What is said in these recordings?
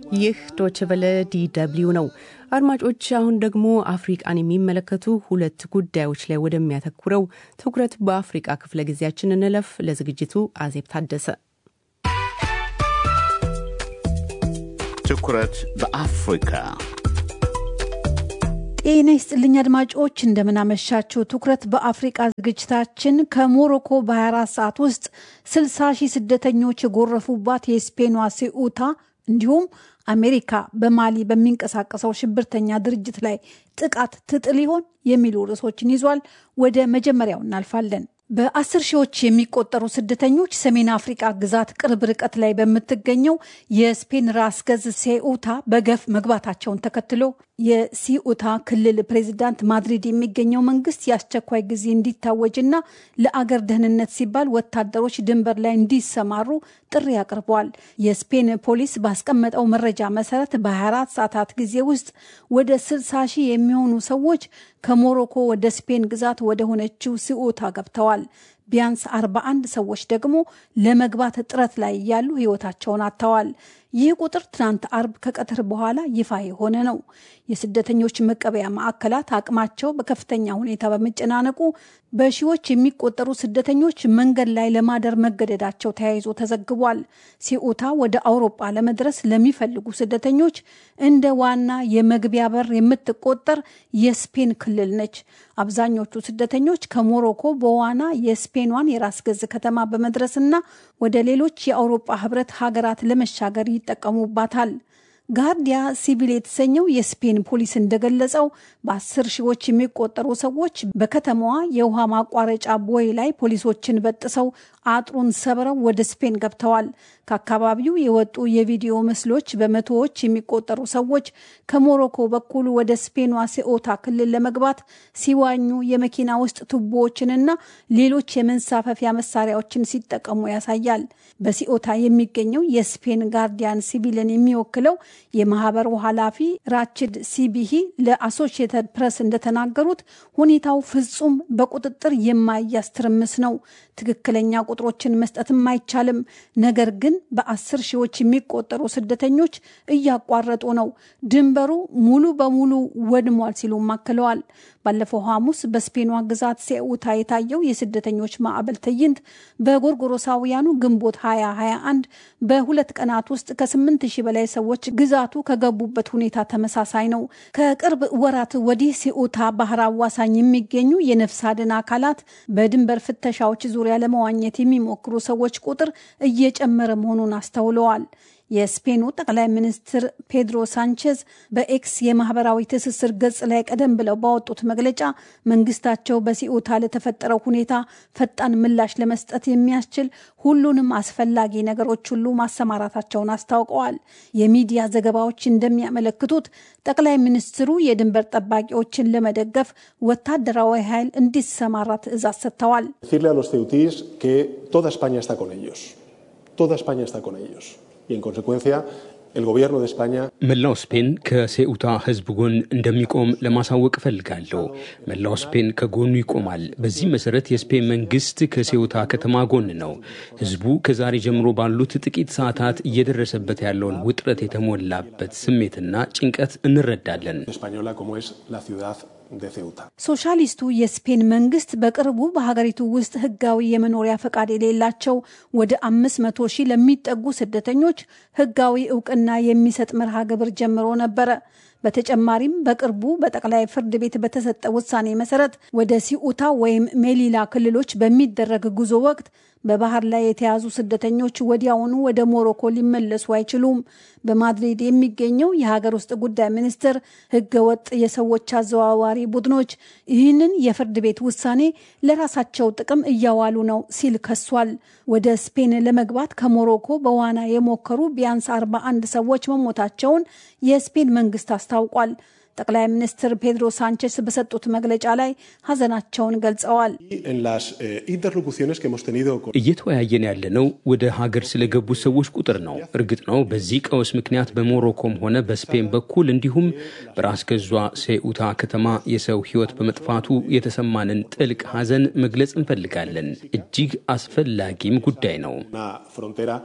ይህ ዶችቨለ ዲደብሊው ነው። አድማጮች፣ አሁን ደግሞ አፍሪቃን የሚመለከቱ ሁለት ጉዳዮች ላይ ወደሚያተኩረው ትኩረት በአፍሪቃ ክፍለ ጊዜያችን እንለፍ። ለዝግጅቱ አዜብ ታደሰ። ትኩረት በአፍሪካ ጤና ይስጥልኝ አድማጮች፣ እንደምናመሻችሁ። ትኩረት በአፍሪቃ ዝግጅታችን ከሞሮኮ በ24 ሰዓት ውስጥ 60 ሺህ ስደተኞች የጎረፉባት የስፔኗ ሴኡታ እንዲሁም አሜሪካ በማሊ በሚንቀሳቀሰው ሽብርተኛ ድርጅት ላይ ጥቃት ትጥል ይሆን የሚሉ ርዕሶችን ይዟል። ወደ መጀመሪያው እናልፋለን። በአስር ሺዎች የሚቆጠሩ ስደተኞች ሰሜን አፍሪቃ ግዛት ቅርብ ርቀት ላይ በምትገኘው የስፔን ራስ ገዝ ሴኡታ በገፍ መግባታቸውን ተከትሎ የሲኡታ ክልል ፕሬዚዳንት ማድሪድ የሚገኘው መንግስት የአስቸኳይ ጊዜ እንዲታወጅና ለአገር ደህንነት ሲባል ወታደሮች ድንበር ላይ እንዲሰማሩ ጥሪ አቅርበዋል። የስፔን ፖሊስ ባስቀመጠው መረጃ መሰረት በ24 ሰዓታት ጊዜ ውስጥ ወደ 60 ሺህ የሚሆኑ ሰዎች ከሞሮኮ ወደ ስፔን ግዛት ወደ ሆነችው ሲኡታ ገብተዋል። ቢያንስ 41 ሰዎች ደግሞ ለመግባት ጥረት ላይ እያሉ ህይወታቸውን አጥተዋል። ይህ ቁጥር ትናንት አርብ ከቀትር በኋላ ይፋ የሆነ ነው። የስደተኞች መቀበያ ማዕከላት አቅማቸው በከፍተኛ ሁኔታ በመጨናነቁ በሺዎች የሚቆጠሩ ስደተኞች መንገድ ላይ ለማደር መገደዳቸው ተያይዞ ተዘግቧል። ሲኡታ ወደ አውሮጳ ለመድረስ ለሚፈልጉ ስደተኞች እንደ ዋና የመግቢያ በር የምትቆጠር የስፔን ክልል ነች። አብዛኞቹ ስደተኞች ከሞሮኮ በዋና የስፔኗን የራስ ገዝ ከተማ በመድረስና ወደ ሌሎች የአውሮጳ ህብረት ሀገራት ለመሻገር ይጠቀሙባታል። ጋርዲያ ሲቪል የተሰኘው የስፔን ፖሊስ እንደገለጸው በአስር ሺዎች የሚቆጠሩ ሰዎች በከተማዋ የውሃ ማቋረጫ ቦይ ላይ ፖሊሶችን በጥሰው አጥሩን ሰብረው ወደ ስፔን ገብተዋል። ከአካባቢው የወጡ የቪዲዮ ምስሎች በመቶዎች የሚቆጠሩ ሰዎች ከሞሮኮ በኩል ወደ ስፔኗ ሴኦታ ክልል ለመግባት ሲዋኙ የመኪና ውስጥ ቱቦዎችንና ሌሎች የመንሳፈፊያ መሳሪያዎችን ሲጠቀሙ ያሳያል። በሲኦታ የሚገኘው የስፔን ጋርዲያን ሲቪልን የሚወክለው የማህበሩ ኃላፊ ራችድ ሲቢሂ ለአሶሺየትድ ፕሬስ እንደተናገሩት ሁኔታው ፍጹም በቁጥጥር የማይያዝ ትርምስ ነው። ትክክለኛ ቁጥሮችን መስጠትም አይቻልም። ነገር ግን በአስር ሺዎች የሚቆጠሩ ስደተኞች እያቋረጡ ነው። ድንበሩ ሙሉ በሙሉ ወድሟል ሲሉም አክለዋል። ባለፈው ሐሙስ በስፔኗ ግዛት ሴኡታ የታየው የስደተኞች ማዕበል ትዕይንት በጎርጎሮሳውያኑ ግንቦት 2021 በሁለት ቀናት ውስጥ ከ8 ሺህ በላይ ሰዎች ግዛቱ ከገቡበት ሁኔታ ተመሳሳይ ነው። ከቅርብ ወራት ወዲህ ሴኡታ ባህር አዋሳኝ የሚገኙ የነፍስ አድን አካላት በድንበር ፍተሻዎች ዙሪያ ለመዋኘት የሚሞክሩ ሰዎች ቁጥር እየጨመረ መሆኑን አስተውለዋል። የስፔኑ ጠቅላይ ሚኒስትር ፔድሮ ሳንቼዝ በኤክስ የማህበራዊ ትስስር ገጽ ላይ ቀደም ብለው ባወጡት መግለጫ መንግስታቸው በሲኡታ ለተፈጠረው ሁኔታ ፈጣን ምላሽ ለመስጠት የሚያስችል ሁሉንም አስፈላጊ ነገሮች ሁሉ ማሰማራታቸውን አስታውቀዋል። የሚዲያ ዘገባዎች እንደሚያመለክቱት ጠቅላይ ሚኒስትሩ የድንበር ጠባቂዎችን ለመደገፍ ወታደራዊ ኃይል እንዲሰማራ ትዕዛዝ ሰጥተዋል። y en consecuencia el gobierno de España መላው ስፔን ከሴኡታ ሕዝብ ጎን እንደሚቆም ለማሳወቅ እፈልጋለሁ። መላው ስፔን ከጎኑ ይቆማል። በዚህ መሰረት የስፔን መንግስት ከሴኡታ ከተማ ጎን ነው። ሕዝቡ ከዛሬ ጀምሮ ባሉት ጥቂት ሰዓታት እየደረሰበት ያለውን ውጥረት የተሞላበት ስሜትና ጭንቀት እንረዳለን። española como es la ciudad de Ceuta. ሶሻሊስቱ የስፔን መንግስት በቅርቡ በሀገሪቱ ውስጥ ህጋዊ የመኖሪያ ፈቃድ የሌላቸው ወደ አምስት መቶ ሺህ ለሚጠጉ ስደተኞች ህጋዊ እውቅና የሚሰጥ መርሃ ግብር ጀምሮ ነበረ። በተጨማሪም በቅርቡ በጠቅላይ ፍርድ ቤት በተሰጠ ውሳኔ መሰረት ወደ ሲኡታ ወይም ሜሊላ ክልሎች በሚደረግ ጉዞ ወቅት በባህር ላይ የተያዙ ስደተኞች ወዲያውኑ ወደ ሞሮኮ ሊመለሱ አይችሉም። በማድሪድ የሚገኘው የሀገር ውስጥ ጉዳይ ሚኒስትር ህገወጥ የሰዎች አዘዋዋሪ ቡድኖች ይህንን የፍርድ ቤት ውሳኔ ለራሳቸው ጥቅም እያዋሉ ነው ሲል ከሷል። ወደ ስፔን ለመግባት ከሞሮኮ በዋና የሞከሩ ቢያንስ 41 ሰዎች መሞታቸውን የስፔን መንግስት አስታውቋል። ጠቅላይ ሚኒስትር ፔድሮ ሳንቼስ በሰጡት መግለጫ ላይ ሀዘናቸውን ገልጸዋል። Y en las eh, interlocuciones que hemos tenido con እየተወያየን ያለነው ወደ ሀገር ስለገቡ ሰዎች ቁጥር ነው። እርግጥ ነው በዚህ ቀውስ ምክንያት በሞሮኮም ሆነ በስፔን በኩል እንዲሁም በራስ ገዟ ሴኡታ ከተማ የሰው ሕይወት በመጥፋቱ የተሰማንን ጥልቅ ሀዘን መግለጽ እንፈልጋለን። እጅግ አስፈላጊም ጉዳይ ነው። una frontera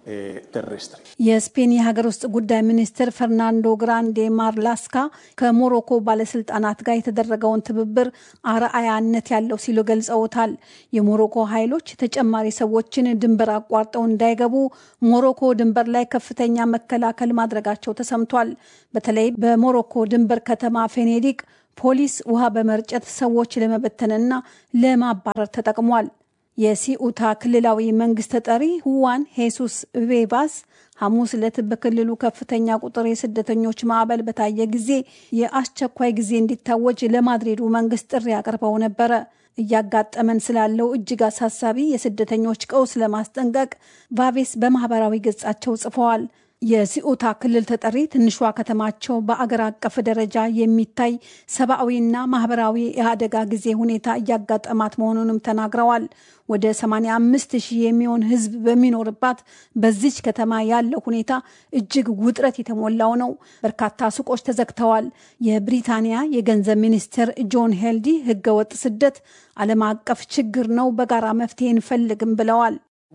የስፔን የሀገር ውስጥ ጉዳይ ሚኒስትር ፈርናንዶ ግራንዴ ማርላስካ ከሞሮኮ ባለስልጣናት ጋር የተደረገውን ትብብር አርአያነት ያለው ሲሉ ገልጸውታል። የሞሮኮ ኃይሎች ተጨማሪ ሰዎችን ድንበር አቋርጠው እንዳይገቡ ሞሮኮ ድንበር ላይ ከፍተኛ መከላከል ማድረጋቸው ተሰምቷል። በተለይ በሞሮኮ ድንበር ከተማ ፌኔዲቅ ፖሊስ ውሃ በመርጨት ሰዎች ለመበተንና ለማባረር ተጠቅሟል። የሲኡታ ክልላዊ መንግስት ተጠሪ ሁዋን ሄሱስ ቬባስ ሐሙስ ዕለት በክልሉ ከፍተኛ ቁጥር የስደተኞች ማዕበል በታየ ጊዜ የአስቸኳይ ጊዜ እንዲታወጅ ለማድሪዱ መንግስት ጥሪ አቅርበው ነበረ። እያጋጠመን ስላለው እጅግ አሳሳቢ የስደተኞች ቀውስ ለማስጠንቀቅ ቫቬስ በማህበራዊ ገጻቸው ጽፈዋል። የሲኡታ ክልል ተጠሪ ትንሿ ከተማቸው በአገር አቀፍ ደረጃ የሚታይ ሰብአዊና ማህበራዊ የአደጋ ጊዜ ሁኔታ እያጋጠማት መሆኑንም ተናግረዋል። ወደ 85 ሺህ የሚሆን ሕዝብ በሚኖርባት በዚች ከተማ ያለው ሁኔታ እጅግ ውጥረት የተሞላው ነው። በርካታ ሱቆች ተዘግተዋል። የብሪታንያ የገንዘብ ሚኒስትር ጆን ሄልዲ ህገወጥ ስደት ዓለም አቀፍ ችግር ነው፣ በጋራ መፍትሄ እንፈልግም ብለዋል።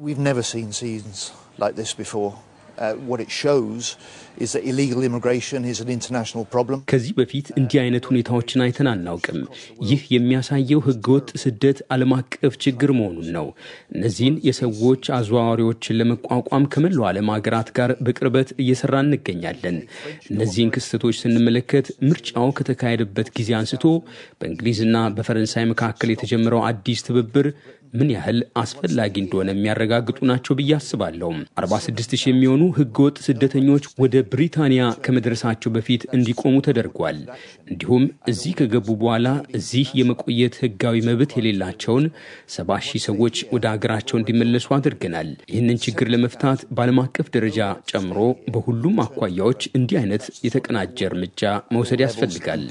ከዚህ በፊት እንዲህ አይነት ሁኔታዎችን አይተን አናውቅም። ይህ የሚያሳየው ህገወጥ ስደት ዓለም አቀፍ ችግር መሆኑን ነው። እነዚህን የሰዎች አዘዋዋሪዎችን ለመቋቋም ከመላው ዓለም ሀገራት ጋር በቅርበት እየሰራ እንገኛለን። እነዚህን ክስተቶች ስንመለከት ምርጫው ከተካሄደበት ጊዜ አንስቶ በእንግሊዝና በፈረንሳይ መካከል የተጀመረው አዲስ ትብብር ምን ያህል አስፈላጊ እንደሆነ የሚያረጋግጡ ናቸው ብዬ አስባለሁ። 46 ሺህ የሚሆኑ ህገወጥ ስደተኞች ወደ ብሪታንያ ከመድረሳቸው በፊት እንዲቆሙ ተደርጓል። እንዲሁም እዚህ ከገቡ በኋላ እዚህ የመቆየት ህጋዊ መብት የሌላቸውን ሰባ ሺህ ሰዎች ወደ አገራቸው እንዲመለሱ አድርገናል። ይህንን ችግር ለመፍታት በዓለም አቀፍ ደረጃ ጨምሮ በሁሉም አኳያዎች እንዲህ አይነት የተቀናጀ እርምጃ መውሰድ ያስፈልጋል።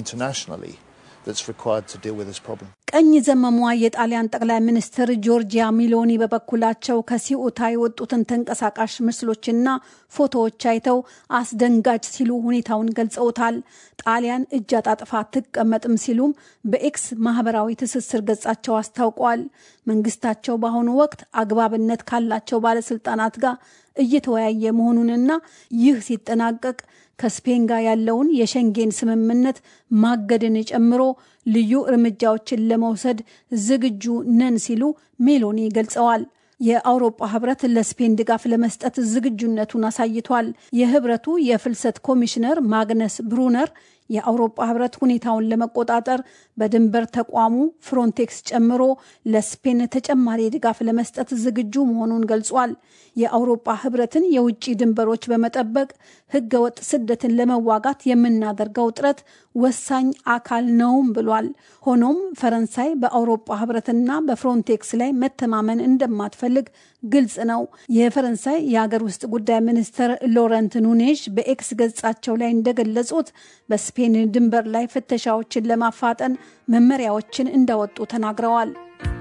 ቀኝ ዘመሟ የጣሊያን ጠቅላይ ሚኒስትር ጆርጂያ ሚሎኒ በበኩላቸው ከሲኡታ የወጡትን ተንቀሳቃሽ ምስሎችና ፎቶዎች አይተው አስደንጋጭ ሲሉ ሁኔታውን ገልጸውታል። ጣሊያን እጅ አጣጥፋ አትቀመጥም ሲሉም በኤክስ ማህበራዊ ትስስር ገጻቸው አስታውቋል። መንግስታቸው በአሁኑ ወቅት አግባብነት ካላቸው ባለስልጣናት ጋር እየተወያየ መሆኑንና ይህ ሲጠናቀቅ ከስፔን ጋር ያለውን የሸንጌን ስምምነት ማገድን ጨምሮ ልዩ እርምጃዎችን ለመውሰድ ዝግጁ ነን ሲሉ ሜሎኒ ገልጸዋል። የአውሮፓ ህብረት ለስፔን ድጋፍ ለመስጠት ዝግጁነቱን አሳይቷል። የህብረቱ የፍልሰት ኮሚሽነር ማግነስ ብሩነር የአውሮፓ ህብረት ሁኔታውን ለመቆጣጠር በድንበር ተቋሙ ፍሮንቴክስ ጨምሮ ለስፔን ተጨማሪ ድጋፍ ለመስጠት ዝግጁ መሆኑን ገልጿል። የአውሮፓ ህብረትን የውጭ ድንበሮች በመጠበቅ ህገወጥ ስደትን ለመዋጋት የምናደርገው ጥረት ወሳኝ አካል ነውም ብሏል። ሆኖም ፈረንሳይ በአውሮፓ ህብረትና በፍሮንቴክስ ላይ መተማመን እንደማትፈልግ ግልጽ ነው። የፈረንሳይ የሀገር ውስጥ ጉዳይ ሚኒስትር ሎረንት ኑኔዥ በኤክስ ገጻቸው ላይ እንደገለጹት በስፔን ድንበር ላይ ፍተሻዎችን ለማፋጠን መመሪያዎችን እንዳወጡ ተናግረዋል።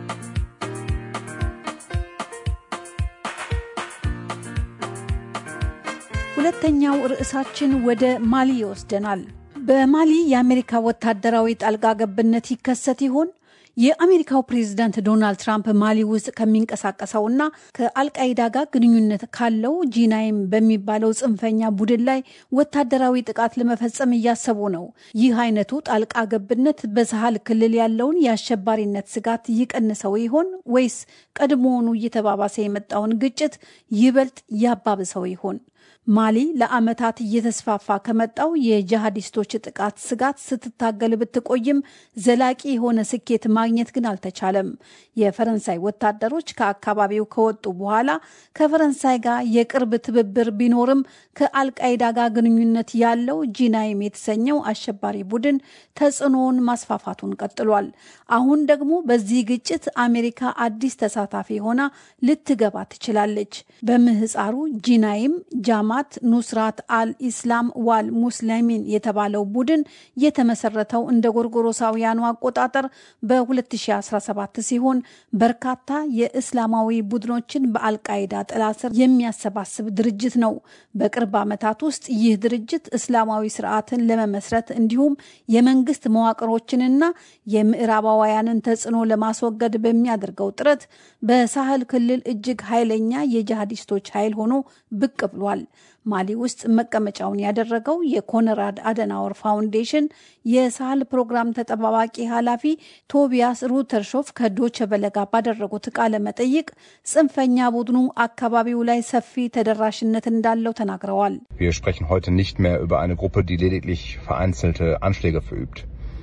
ሁለተኛው ርዕሳችን ወደ ማሊ ይወስደናል። በማሊ የአሜሪካ ወታደራዊ ጣልቃ ገብነት ይከሰት ይሆን? የአሜሪካው ፕሬዝዳንት ዶናልድ ትራምፕ ማሊ ውስጥ ከሚንቀሳቀሰውና ከአልቃይዳ ጋር ግንኙነት ካለው ጂናይም በሚባለው ጽንፈኛ ቡድን ላይ ወታደራዊ ጥቃት ለመፈጸም እያሰቡ ነው። ይህ አይነቱ ጣልቃ ገብነት በሳህል ክልል ያለውን የአሸባሪነት ስጋት ይቀንሰው ይሆን ወይስ ቀድሞውኑ እየተባባሰ የመጣውን ግጭት ይበልጥ ያባብሰው ይሆን? ማሊ ለዓመታት እየተስፋፋ ከመጣው የጂሃዲስቶች ጥቃት ስጋት ስትታገል ብትቆይም ዘላቂ የሆነ ስኬት ማግኘት ግን አልተቻለም። የፈረንሳይ ወታደሮች ከአካባቢው ከወጡ በኋላ ከፈረንሳይ ጋር የቅርብ ትብብር ቢኖርም ከአልቃይዳ ጋር ግንኙነት ያለው ጂናይም የተሰኘው አሸባሪ ቡድን ተጽዕኖውን ማስፋፋቱን ቀጥሏል። አሁን ደግሞ በዚህ ግጭት አሜሪካ አዲስ ተሳታፊ ሆና ልትገባ ትችላለች። በምህፃሩ ጂናይም ጃማ ጃማት ኑስራት አል ኢስላም ዋል ሙስሊሚን የተባለው ቡድን የተመሰረተው እንደ ጎርጎሮሳውያኑ አቆጣጠር በ2017 ሲሆን በርካታ የእስላማዊ ቡድኖችን በአልቃይዳ ጥላ ስር የሚያሰባስብ ድርጅት ነው። በቅርብ ዓመታት ውስጥ ይህ ድርጅት እስላማዊ ስርዓትን ለመመስረት እንዲሁም የመንግስት መዋቅሮችንና የምዕራባውያንን ተጽዕኖ ለማስወገድ በሚያደርገው ጥረት በሳህል ክልል እጅግ ኃይለኛ የጂሃዲስቶች ኃይል ሆኖ ብቅ ብሏል። ማሊ ውስጥ መቀመጫውን ያደረገው የኮነራድ አደናወር ፋውንዴሽን የሳህል ፕሮግራም ተጠባባቂ ኃላፊ ቶቢያስ ሩተርሾፍ ከዶቸ በለጋ ባደረጉት ቃለ መጠይቅ ጽንፈኛ ቡድኑ አካባቢው ላይ ሰፊ ተደራሽነት እንዳለው ተናግረዋል። Wir sprechen heute nicht mehr über eine Gruppe, die lediglich vereinzelte Anschläge verübt.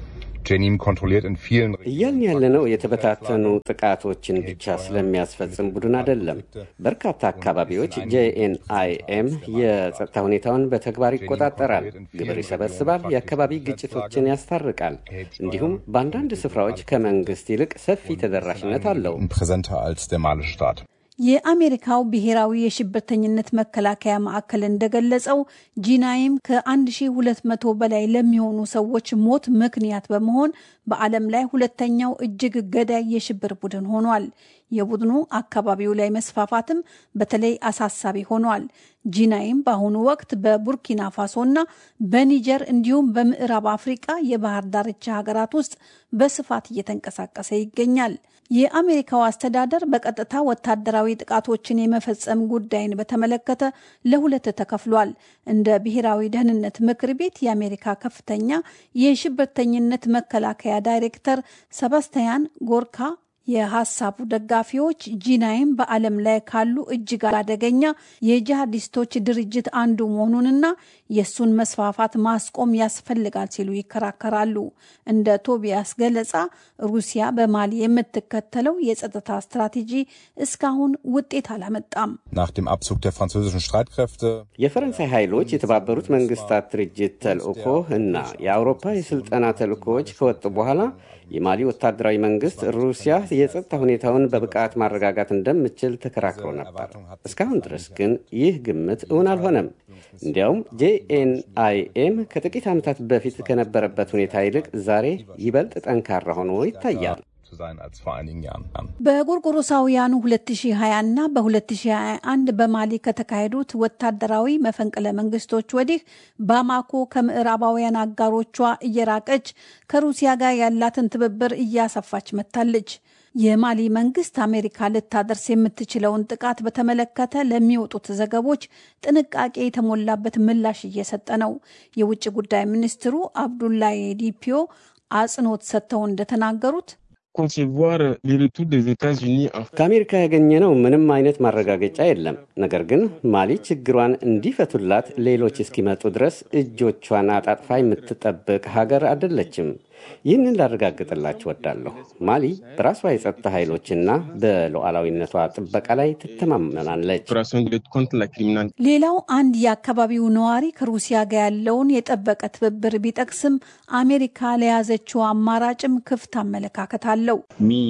ጄኒም ኮንትሮሊert in vielen እያልን ያለነው የተበታተኑ ጥቃቶችን ብቻ ስለሚያስፈጽም ቡድን አይደለም። በርካታ አካባቢዎች ጄኤንአይኤም የጸጥታ ሁኔታውን በተግባር ይቆጣጠራል፣ ግብር ይሰበስባል፣ የአካባቢ ግጭቶችን ያስታርቃል። እንዲሁም በአንዳንድ ስፍራዎች ከመንግስት ይልቅ ሰፊ ተደራሽነት አለው። präsenter als der malische Staat. የአሜሪካው ብሔራዊ የሽብርተኝነት መከላከያ ማዕከል እንደገለጸው ጂናይም ከ1200 በላይ ለሚሆኑ ሰዎች ሞት ምክንያት በመሆን በዓለም ላይ ሁለተኛው እጅግ ገዳይ የሽብር ቡድን ሆኗል። የቡድኑ አካባቢው ላይ መስፋፋትም በተለይ አሳሳቢ ሆኗል። ጂናይም በአሁኑ ወቅት በቡርኪና ፋሶና በኒጀር እንዲሁም በምዕራብ አፍሪቃ የባህር ዳርቻ ሀገራት ውስጥ በስፋት እየተንቀሳቀሰ ይገኛል። የአሜሪካው አስተዳደር በቀጥታ ወታደራዊ ጥቃቶችን የመፈጸም ጉዳይን በተመለከተ ለሁለት ተከፍሏል። እንደ ብሔራዊ ደህንነት ምክር ቤት የአሜሪካ ከፍተኛ የሽብርተኝነት መከላከያ ዳይሬክተር ሰባስቲያን ጎርካ የሀሳቡ ደጋፊዎች ጂናይም በዓለም ላይ ካሉ እጅግ አደገኛ የጂሃዲስቶች ድርጅት አንዱ መሆኑንና የእሱን መስፋፋት ማስቆም ያስፈልጋል ሲሉ ይከራከራሉ። እንደ ቶቢያስ ገለጻ ሩሲያ በማሊ የምትከተለው የጸጥታ ስትራቴጂ እስካሁን ውጤት አላመጣም። Nach dem Abzug der französischen Streitkräfte የፈረንሳይ ኃይሎች የተባበሩት መንግስታት ድርጅት ተልእኮ እና የአውሮፓ የስልጠና ተልእኮዎች ከወጡ በኋላ የማሊ ወታደራዊ መንግስት ሩሲያ የጸጥታ ሁኔታውን በብቃት ማረጋጋት እንደምችል ተከራክሮ ነበር። እስካሁን ድረስ ግን ይህ ግምት እውን አልሆነም። እንዲያውም ጄኤንአይኤም ከጥቂት ዓመታት በፊት ከነበረበት ሁኔታ ይልቅ ዛሬ ይበልጥ ጠንካራ ሆኖ ይታያል። zu sein als vor einigen Jahren. በጎርጎሮሳውያኑ 2020 እና በ2021 በማሊ ከተካሄዱት ወታደራዊ መፈንቅለ መንግስቶች ወዲህ ባማኮ ከምዕራባውያን አጋሮቿ እየራቀች ከሩሲያ ጋር ያላትን ትብብር እያሰፋች መጥታለች። የማሊ መንግስት አሜሪካ ልታደርስ የምትችለውን ጥቃት በተመለከተ ለሚወጡት ዘገቦች ጥንቃቄ የተሞላበት ምላሽ እየሰጠ ነው። የውጭ ጉዳይ ሚኒስትሩ አብዱላይ ዲፒዮ አጽንኦት ሰጥተው እንደተናገሩት concevoir le retour des États-Unis en ከአሜሪካ ያገኘነው ምንም አይነት ማረጋገጫ የለም። ነገር ግን ማሊ ችግሯን እንዲፈቱላት ሌሎች እስኪመጡ ድረስ እጆቿን አጣጥፋ የምትጠብቅ ሀገር አይደለችም። ይህንን ላረጋግጥላችሁ ወዳለሁ። ማሊ በራሷ የጸጥታ ኃይሎችና በሉዓላዊነቷ ጥበቃ ላይ ትተማመናለች። opération de lutte contre la criminalité. ሌላው አንድ የአካባቢው ነዋሪ ከሩሲያ ጋር ያለውን የጠበቀ ትብብር ቢጠቅስም አሜሪካ ለያዘችው አማራጭም ክፍት አመለካከት አለው።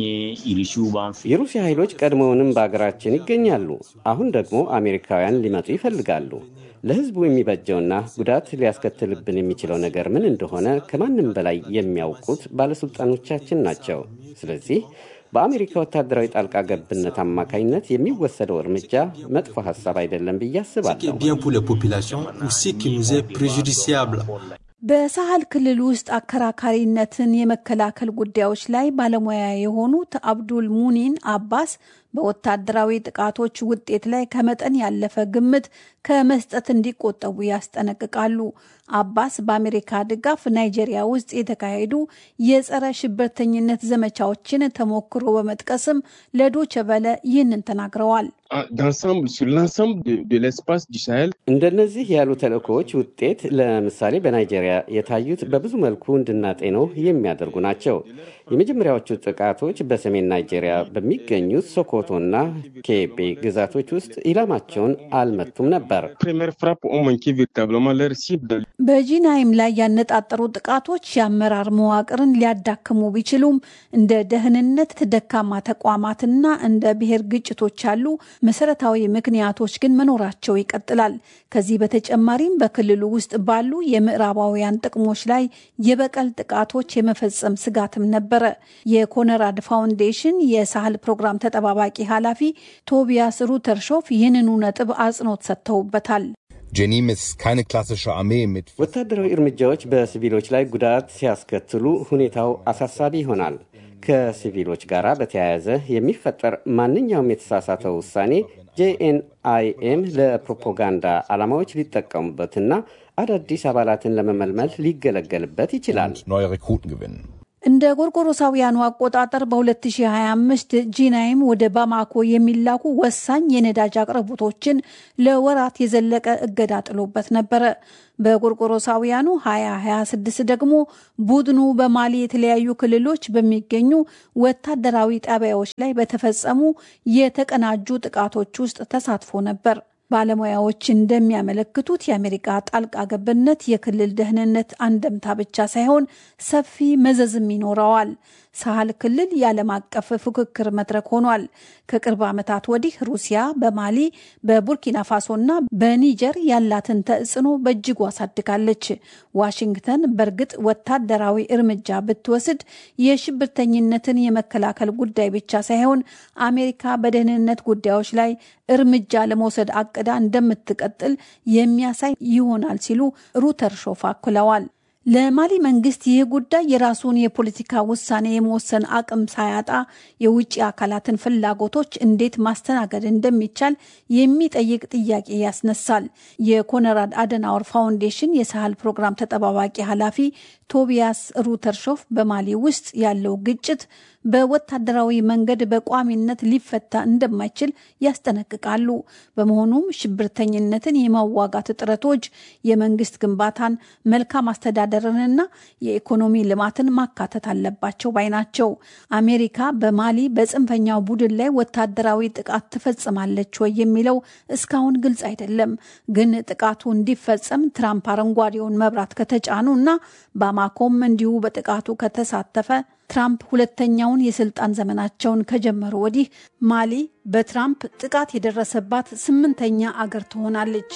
የሩሲያ ኃይሎች ቀድሞውንም በአገራችን ይገኛሉ። አሁን ደግሞ አሜሪካውያን ሊመጡ ይፈልጋሉ። ለሕዝቡ የሚበጀውና ጉዳት ሊያስከትልብን የሚችለው ነገር ምን እንደሆነ ከማንም በላይ የሚያውቁት ባለስልጣኖቻችን ናቸው። ስለዚህ በአሜሪካ ወታደራዊ ጣልቃ ገብነት አማካኝነት የሚወሰደው እርምጃ መጥፎ ሀሳብ አይደለም ብዬ Ce qui አስባለሁ። est bien pour les populations ou ce qui nous est préjudiciable. በሳህል ክልል ውስጥ አከራካሪነትን የመከላከል ጉዳዮች ላይ ባለሙያ የሆኑት አብዱል ሙኒን አባስ በወታደራዊ ጥቃቶች ውጤት ላይ ከመጠን ያለፈ ግምት ከመስጠት እንዲቆጠቡ ያስጠነቅቃሉ። አባስ በአሜሪካ ድጋፍ ናይጄሪያ ውስጥ የተካሄዱ የጸረ ሽብርተኝነት ዘመቻዎችን ተሞክሮ በመጥቀስም ለዶቸ በለ ይህንን ተናግረዋል። En- d'ensemble, sur l'ensemble de, de l'espace du Sahel, እንደነዚህ ያሉ ተልእኮዎች ውጤት ለምሳሌ በናይጄሪያ የታዩት በብዙ መልኩ እንድናጤነው የሚያደርጉ ናቸው። የመጀመሪያዎቹ ጥቃቶች በሰሜን ናይጄሪያ በሚገኙት ሶኮቶ ሶኮቶና ኬቤ ግዛቶች ውስጥ ኢላማቸውን አልመቱም ነበር። በጂናይም ላይ ያነጣጠሩ ጥቃቶች የአመራር መዋቅርን ሊያዳክሙ ቢችሉም እንደ ደህንነት ደካማ ተቋማትና እንደ ብሔር ግጭቶች ያሉ መሰረታዊ ምክንያቶች ግን መኖራቸው ይቀጥላል። ከዚህ በተጨማሪም በክልሉ ውስጥ ባሉ የምዕራባውያን ጥቅሞች ላይ የበቀል ጥቃቶች የመፈጸም ስጋትም ነበረ። የኮነራድ ፋውንዴሽን የሳህል ፕሮግራም ተጠባባቂ ኃላፊ ቶቢያስ ሩተርሾፍ ይህንኑ ነጥብ አጽንኦት ሰጥተውበታል። ጀኒም ist keine klassische Armee mit ወታደራዊ እርምጃዎች በሲቪሎች ላይ ጉዳት ሲያስከትሉ ሁኔታው አሳሳቢ ይሆናል። ከሲቪሎች ጋር በተያያዘ የሚፈጠር ማንኛውም የተሳሳተው ውሳኔ ጄኤንአይኤም ለፕሮፓጋንዳ ዓላማዎች ሊጠቀሙበትና አዳዲስ አባላትን ለመመልመል ሊገለገልበት ይችላል። neue Rekruten gewinnen. እንደ ጎርጎሮሳውያኑ አቆጣጠር በ2025 ጂናይም ወደ ባማኮ የሚላኩ ወሳኝ የነዳጅ አቅርቦቶችን ለወራት የዘለቀ እገዳ ጥሎበት ነበረ። በጎርጎሮሳውያኑ 2026 ደግሞ ቡድኑ በማሊ የተለያዩ ክልሎች በሚገኙ ወታደራዊ ጣቢያዎች ላይ በተፈጸሙ የተቀናጁ ጥቃቶች ውስጥ ተሳትፎ ነበር። ባለሙያዎች እንደሚያመለክቱት የአሜሪካ ጣልቃ ገብነት የክልል ደህንነት አንደምታ ብቻ ሳይሆን ሰፊ መዘዝም ይኖረዋል። ሳህል ክልል የዓለም አቀፍ ፉክክር መድረክ ሆኗል። ከቅርብ ዓመታት ወዲህ ሩሲያ በማሊ በቡርኪና ፋሶና በኒጀር ያላትን ተጽዕኖ በእጅጉ አሳድጋለች። ዋሽንግተን በእርግጥ ወታደራዊ እርምጃ ብትወስድ የሽብርተኝነትን የመከላከል ጉዳይ ብቻ ሳይሆን አሜሪካ በደህንነት ጉዳዮች ላይ እርምጃ ለመውሰድ አቅዳ እንደምትቀጥል የሚያሳይ ይሆናል ሲሉ ሩተርሾፍ አክለዋል። ለማሊ መንግስት ይህ ጉዳይ የራሱን የፖለቲካ ውሳኔ የመወሰን አቅም ሳያጣ የውጭ አካላትን ፍላጎቶች እንዴት ማስተናገድ እንደሚቻል የሚጠይቅ ጥያቄ ያስነሳል። የኮነራድ አደናወር ፋውንዴሽን የሳህል ፕሮግራም ተጠባባቂ ኃላፊ ቶቢያስ ሩተርሾፍ በማሊ ውስጥ ያለው ግጭት በወታደራዊ መንገድ በቋሚነት ሊፈታ እንደማይችል ያስጠነቅቃሉ። በመሆኑም ሽብርተኝነትን የማዋጋት ጥረቶች የመንግስት ግንባታን፣ መልካም አስተዳደርንና የኢኮኖሚ ልማትን ማካተት አለባቸው ባይ ናቸው። አሜሪካ በማሊ በጽንፈኛው ቡድን ላይ ወታደራዊ ጥቃት ትፈጽማለች ወይ የሚለው እስካሁን ግልጽ አይደለም። ግን ጥቃቱ እንዲፈጸም ትራምፕ አረንጓዴውን መብራት ከተጫኑ እና ባማኮም እንዲሁ በጥቃቱ ከተሳተፈ ትራምፕ ሁለተኛውን የስልጣን ዘመናቸውን ከጀመሩ ወዲህ ማሊ በትራምፕ ጥቃት የደረሰባት ስምንተኛ አገር ትሆናለች።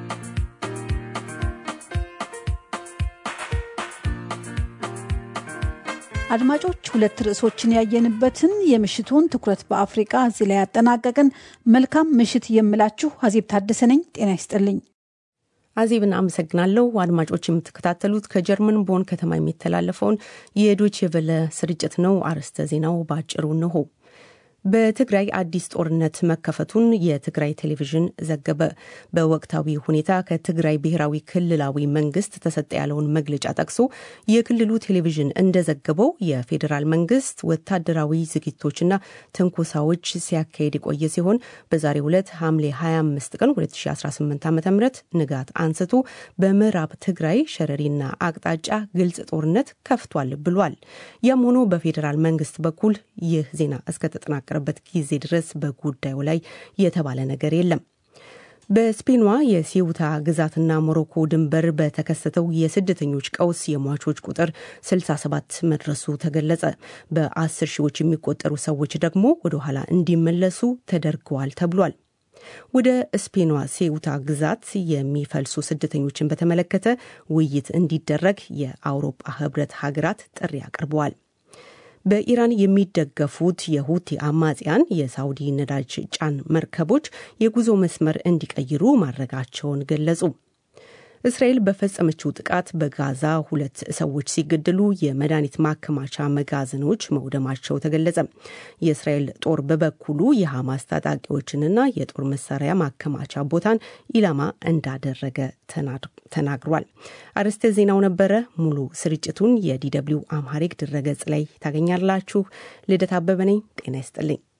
አድማጮች፣ ሁለት ርዕሶችን ያየንበትን የምሽቱን ትኩረት በአፍሪቃ እዚህ ላይ ያጠናቀቅን። መልካም ምሽት የምላችሁ አዜብ ታደሰ ነኝ። ጤና ይስጥልኝ። አዜብን አመሰግናለሁ። አድማጮች የምትከታተሉት ከጀርመን ቦን ከተማ የሚተላለፈውን የዶቼ ቬለ ስርጭት ነው። አርዕስተ ዜናው በአጭሩ እንሆ። በትግራይ አዲስ ጦርነት መከፈቱን የትግራይ ቴሌቪዥን ዘገበ። በወቅታዊ ሁኔታ ከትግራይ ብሔራዊ ክልላዊ መንግስት ተሰጠ ያለውን መግለጫ ጠቅሶ የክልሉ ቴሌቪዥን እንደዘገበው የፌዴራል መንግስት ወታደራዊ ዝግጅቶችና ትንኮሳዎች ሲያካሄድ የቆየ ሲሆን በዛሬው ዕለት ሐምሌ 25 ቀን 2018 ዓ ም ንጋት አንስቶ በምዕራብ ትግራይ ሸረሪና አቅጣጫ ግልጽ ጦርነት ከፍቷል ብሏል። ያም ሆኖ በፌዴራል መንግስት በኩል ይህ ዜና እስከተጠናቀ በት ጊዜ ድረስ በጉዳዩ ላይ የተባለ ነገር የለም። በስፔኗ የሲውታ ግዛትና ሞሮኮ ድንበር በተከሰተው የስደተኞች ቀውስ የሟቾች ቁጥር 67 መድረሱ ተገለጸ። በአስር ሺዎች የሚቆጠሩ ሰዎች ደግሞ ወደ ኋላ እንዲመለሱ ተደርገዋል ተብሏል። ወደ ስፔኗ ሴውታ ግዛት የሚፈልሱ ስደተኞችን በተመለከተ ውይይት እንዲደረግ የአውሮፓ ህብረት ሀገራት ጥሪ አቅርበዋል። በኢራን የሚደገፉት የሁቲ አማጽያን የሳውዲ ነዳጅ ጫን መርከቦች የጉዞ መስመር እንዲቀይሩ ማድረጋቸውን ገለጹ። እስራኤል በፈጸመችው ጥቃት በጋዛ ሁለት ሰዎች ሲገደሉ የመድኃኒት ማከማቻ መጋዘኖች መውደማቸው ተገለጸ። የእስራኤል ጦር በበኩሉ የሐማስ ታጣቂዎችንና የጦር መሳሪያ ማከማቻ ቦታን ኢላማ እንዳደረገ ተናግሯል። አርዕስተ ዜናው ነበረ። ሙሉ ስርጭቱን የዲደብሊው አምሃሪክ ድረገጽ ላይ ታገኛላችሁ። ልደት አበበ ነኝ። ጤና ይስጥልኝ።